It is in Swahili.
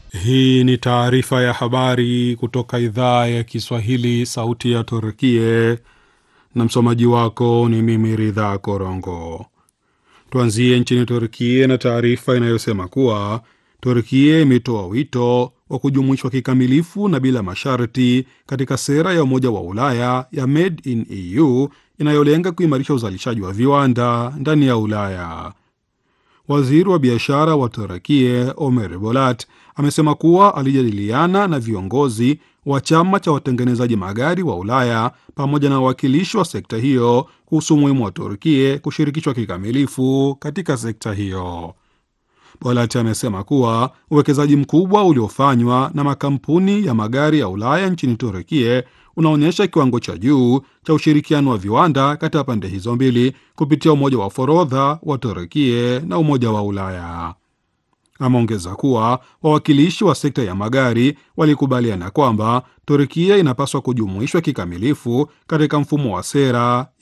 Hii ni taarifa ya habari kutoka idhaa ya Kiswahili, sauti ya Turkie, na msomaji wako ni mimi Ridha Korongo. Tuanzie nchini Turkie na taarifa inayosema kuwa Turkie imetoa wito wa kujumuishwa kikamilifu na bila masharti katika sera ya Umoja wa Ulaya ya Made in EU inayolenga kuimarisha uzalishaji wa viwanda ndani ya Ulaya. Waziri wa biashara wa Turakie Omer Bolat amesema kuwa alijadiliana na viongozi wa chama cha watengenezaji magari wa Ulaya pamoja na wawakilishi wa sekta hiyo kuhusu umuhimu wa Turkie kushirikishwa kikamilifu katika sekta hiyo. Bolat amesema kuwa uwekezaji mkubwa uliofanywa na makampuni ya magari ya Ulaya nchini Turkie unaonyesha kiwango cha juu cha ushirikiano wa viwanda kati ya pande hizo mbili kupitia umoja wa forodha wa Turkie na Umoja wa Ulaya. Ameongeza kuwa wawakilishi wa sekta ya magari walikubaliana kwamba Turkia inapaswa kujumuishwa kikamilifu katika mfumo wa sera